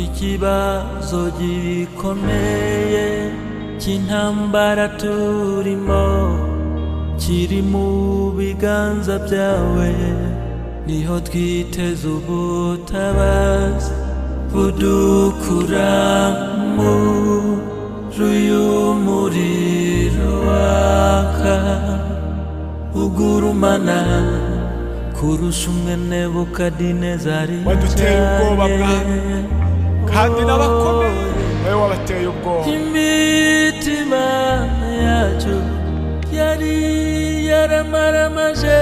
ikibazo gikomeye cy'intambara turimo kiri mu biganza byawe niho twiteze ubutabazi budukura mu y'umuriro waka ugurumana kurusha umwene bukadinezari waduteye ubwoba bwami kandi n'abakomeye wowe wabateye ubwoba imitima yacu yari yaramaramaje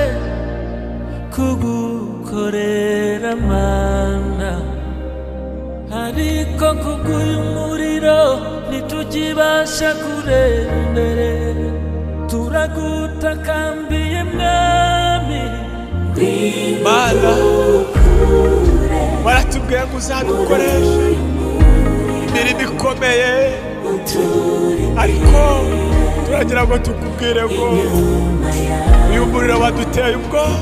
kugukorera mana ariko kuguha umuriro ntitugibasha kureba imbere turagutakambiye mwami mana waratubwiye ngo uzadukoreshe imirimo ikomeye ariko turagira ngo tukubwire ngo uyu muriro waduteye ubwoba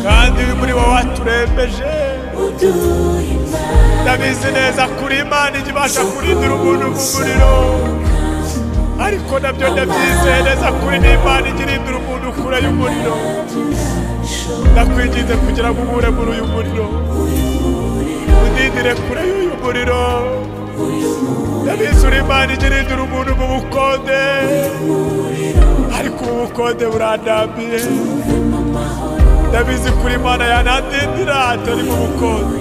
kandi uyu muriro waturembeje ndabizi neza kuri imana ijya ibasha kurindira umuntu mu muriro ariko nabyo ndabyizeye neza kuri n'imana ijya irindira umuntu kure y'umuriro ndakwinginze kugira ngo ubure muri uyu muriro udindire kure y'uyu muriro ndabizi uri imana ijya irindira umuntu mu bukonde ariko ubu bukonde burandambiye ndabizi kuri imana yanandindira atari mu bukonde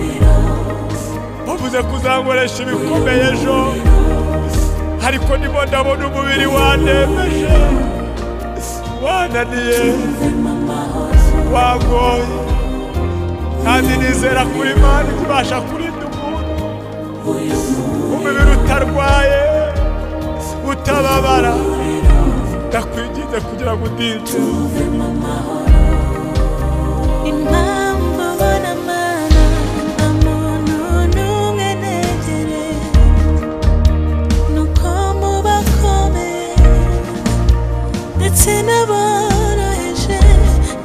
bavuze kuzankoresha ibikomeye ejo ariko ndimo ndabona umubiri wanembeje wananiye wagoye kandi nizera kuri imana ikibasha kurinda umuntu umubiri utarwaye utababara ndakwinginze kugira ngo udinde impamvu ubona amana nta muntu n'umwe negereye ni uko mu bakomeye ndetse n'aboroheje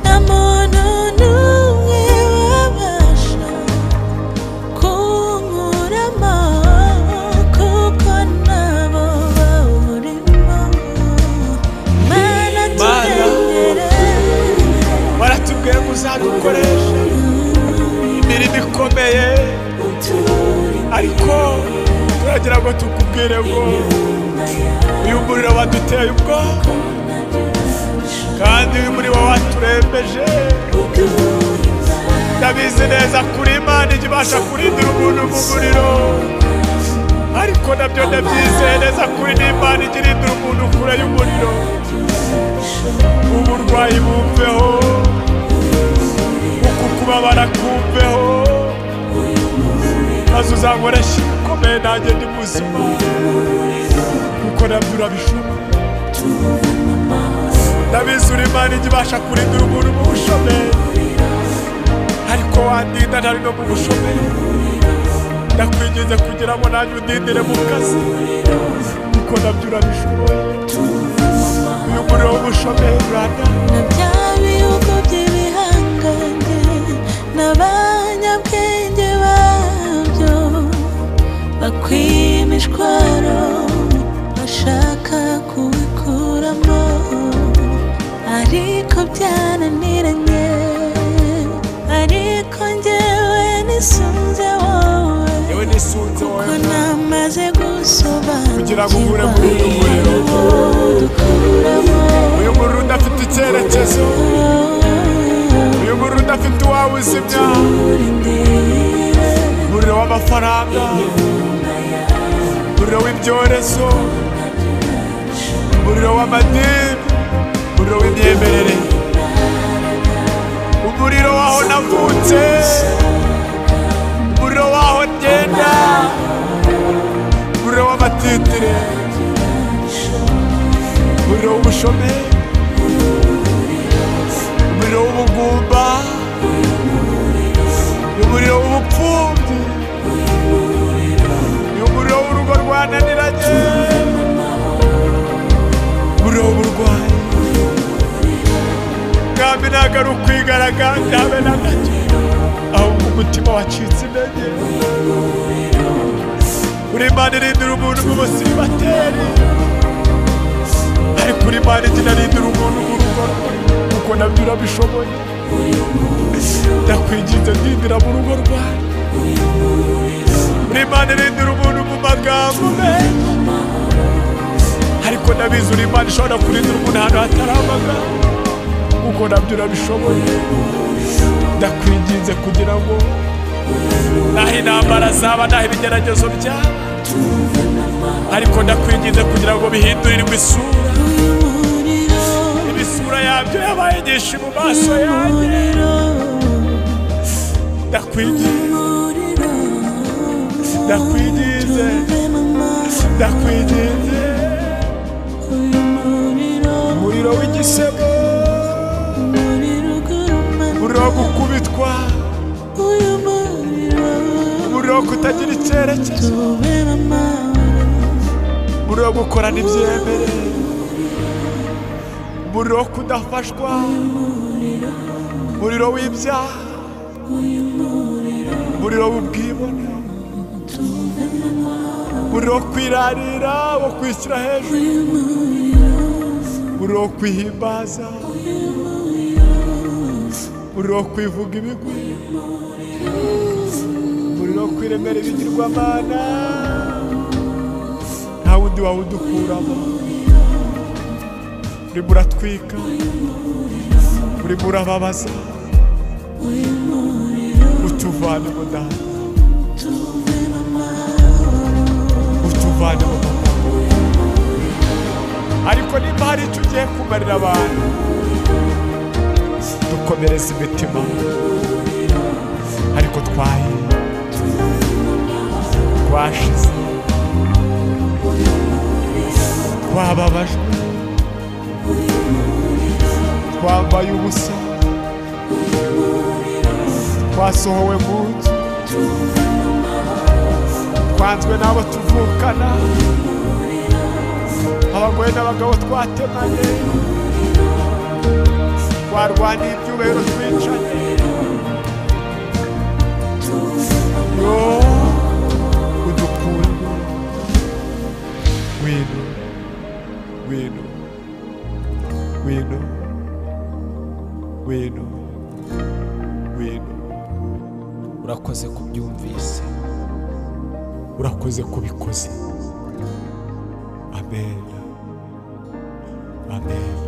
nta muntu n'umwe wabasha kunkura amahoro kuko nabo bawurimo mana turengere waratubwiye ngo uzadukoreshe imirimo ikomeye ariko turagira ngo tukubwire ngo uyu muriro waduteye ubwoba kandi uyu muriro waturembeje ndabizi neza kuri imana ijya ibasha kurindira umuntu mu muriro ariko nabyo ndabyizeye neza kuri n'imana ijya irindira umuntu kure y'umuriro uburwayi bumveho uku kubabara kumveho maze uzankoresha ibikomeye nanjye ndi muzima kuko nabyo urabishobora ndabizi uri imana ijya ibasha kurindira umuntu mu bushomeri ariko wandinda ntari no mu bushomeri ndakwinginze kugira ngo nanjye undindire mu kazi kuko nabyo urabishoboye uyu muriro w'ubushomeri urandana na bya bihugu by'ibihangange n'abanyabwenge babyo bakwiye imishwaro bashaka kubikuramo ariko byaraniranye ariko njyewe nisunze wowe yewe nisunze wowe ko namaze kugira ngo uhure gusobanukirwa muri uyu muriro dukuramo uyu muriro udafite icyerekezo uyu muriro udafite uwawe uzimya umuriro w'amafaranga umuriro w'ibyorezo umuriro w'amadini umuriro w'imyemerere umuriro w'aho navutse umuriro w'aho ngenda umuriro w'amatitire umuriro w'ubushomeri umuriro w'ubugumba umuriro w'ubupfubyi umuriro w'urugo rwananiranye umuriro w'uburwayi mwami ntabwo ari ukwigaragara ndabe na gato ahubwo umutima wacitse intege uri imana irindira umuntu mu busibateri ariko uri imana igenda irindira umuntu mu rugo rwe kuko nabyo urabishoboye ndakwinginze ndindira mu rugo rwawe uri imana irindira umuntu mu magambo menshi ariko ndabizi uri imana ishobora kurindira umuntu ahantu hatari amagambo kuko nabyo urabishoboye ndakwinginze kugira ngo naho intambara zaba naho ibigeragezo byaba ariko ndakwinginze kugira ngo bihindurirwe isura imisura yabyo yabaye nyinshi mu maso yanjye ndakwinginze ndakwinginze ndakwinginze umuriro w'igisebo umuriro wo gukubitwa umuriro wo kutagira icyerekezo umuriro wo gukorana ibyemerere umuriro wo kudafashwa umuriro w'ibyaha umuriro w'ubwibone umuriro wo kwirarira wo kwishyira hejuru umuriro wo kwihimbaza umuriro wo kwivuga ibigwi umuriro wo kwiremera ibigirwamana nta wundi wawudukuramo urimo uratwika urimo urababaza utuvane mu dada utuvane mu magambo ariko niba hari icyo ugiye kumarira abantu dukomereza imitima ariko twaye twashize twababajwe twambaye ubusa twasohowe mu nzu twanzwe n'abo tuvukana abagore n'abagabo twatemanye twarwaniye ibyubahiro twicanye yo udukundu wino wino wino wino wino urakoze kubyumvise urakoze kubikoze amen amen